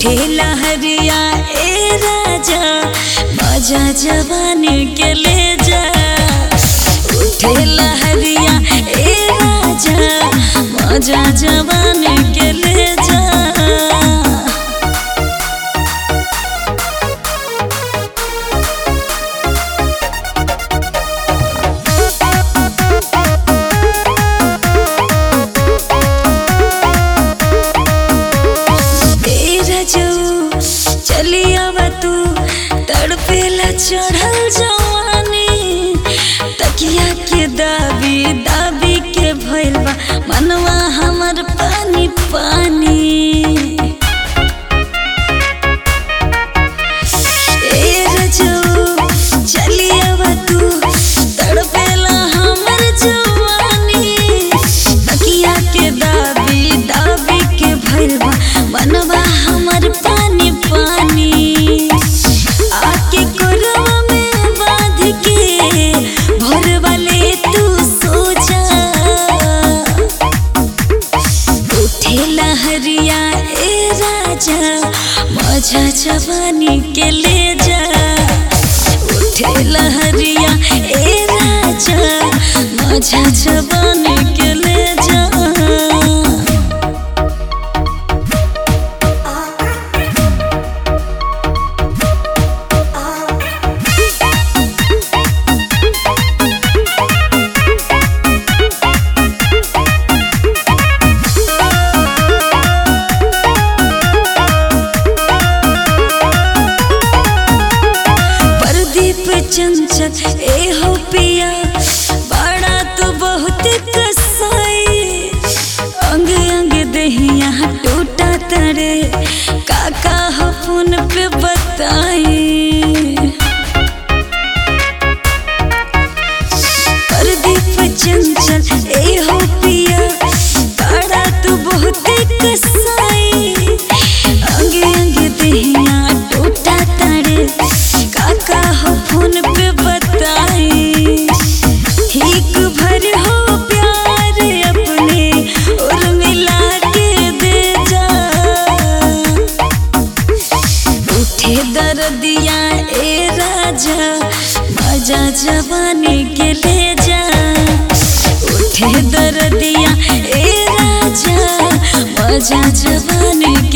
उठे लहरिया ए राजा मजा जवानी के ले जा उठे लहरिया ए राजा मजा जवानी के ले जा तेरा जो चली अब तू तड़पेला चढ़ल जवानी तकिया के दाबी दाबी के भइल बा मनवा हमर पानी पानी तेरा जो चली अब तू तड़पेला हमर जवानी तकिया के दाबी दाबी के भइल बा मनवा हमर पानी पानी आके कोरवा में बांध के भोर वाले तू सो जा उठे लहरिया ए राजा मजा जवानी के ले जा उठे लहरिया ए राजा मजा जवानी के ले जा प्रदीप चंचल ए हो पिया बड़ा तो बहुत कसाई अंग अंग दहिया टूटा तरे काका हो फोन पे बताई प्रदीप चंचल ए हो पिया बड़ा तो बहुत कसाई अंग अंग दहिया टूटा तरे काका हो फोन पे बताई ठीक भर हो प्यार अपने और मिला के दे जा उठे दर्दिया ए राजा मजा जवानी के ले जा उठे दर्दिया ए राजा मजा जवानी के